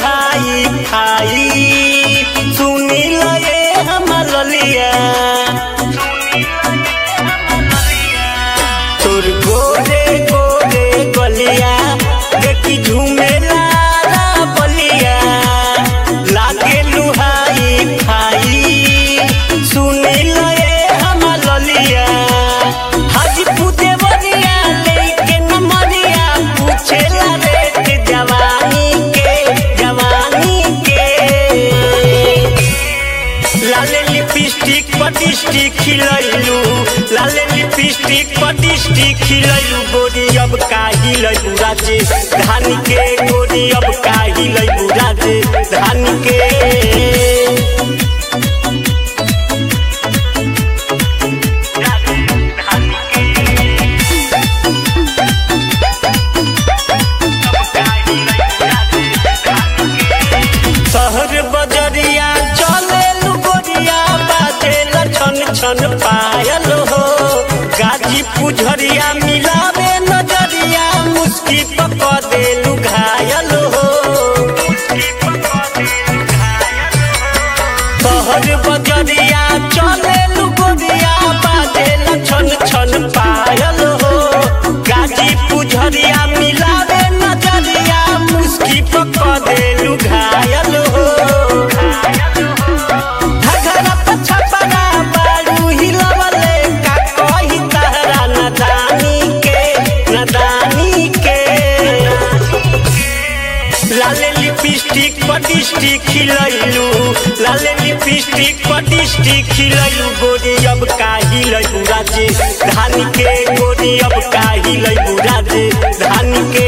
हाई खाई सुनी लए हमर लिया तोर गोरे गोरे गलिया देखी झूमेला बलिया लागे लुहाई खाई सुनी लए हमर लिया हाजीपुर देवरिया लेके नमरिया पूछेला रेट जवानी के जवानी के लाले लिपस्टिक पटिस्टिक खिलैलू लाले लिपस्टिक पटिस्टिक खिलैलू गोरी अब काही लैलू राजे धान के गोरी अब काही लैलू राजे धान के शहर बजरिया चले गोरिया बाजे छन छन पायल हो गाजी पुझरिया मिलावे नजरिया मुस्की पक देलू घायल हो शहर बजरिया चले गोरिया बाजे छन छन पायल हो गाजी पुझरिया मिलावे नजरिया मुस्की पक देलू घायल हो घघरा पछपरा बारू हिलवले का कही तहरा नदानी के नदानी के लाले लिपस्टिक पटिस्टिक खिलैलू लाले लिपस्टिक पटिस्टिक खिलैलू गोरी अब काही लैलू राजे धान के गोरी अब काही लैलू राजे धान के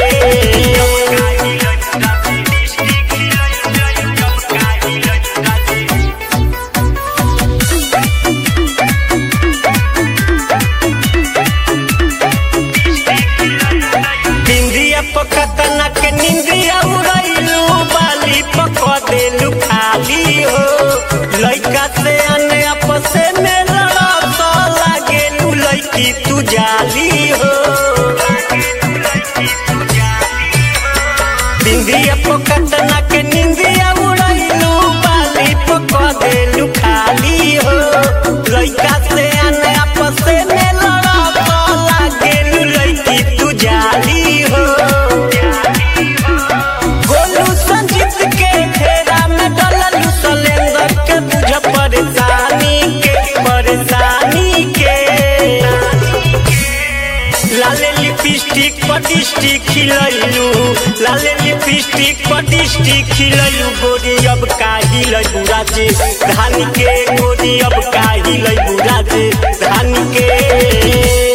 बिंदिया पकतना के निंदिया उड़ैलू बाली पक देलू खाली हो लइका से अने आपसे में लड़त लागेलू लइकी तू जाली हो बिंदिया पकतना के निंदिया उड़ैलू बाली पक देलू खाली हो लइका से अने आपसे में लड़त लागेलू लइकी तू जाली हो गोलू संजीत के घेरा में डललू सलेंदर के बुझ परेशानी के परेशानी के लाले लिपस्टिक पटिस्टिक खिलैलू लाले लिपस्टिक पटिस्टिक खिलैलू गोरी अब काही लैलू राजे धान के गोरी अब काही लैलू राजे धान के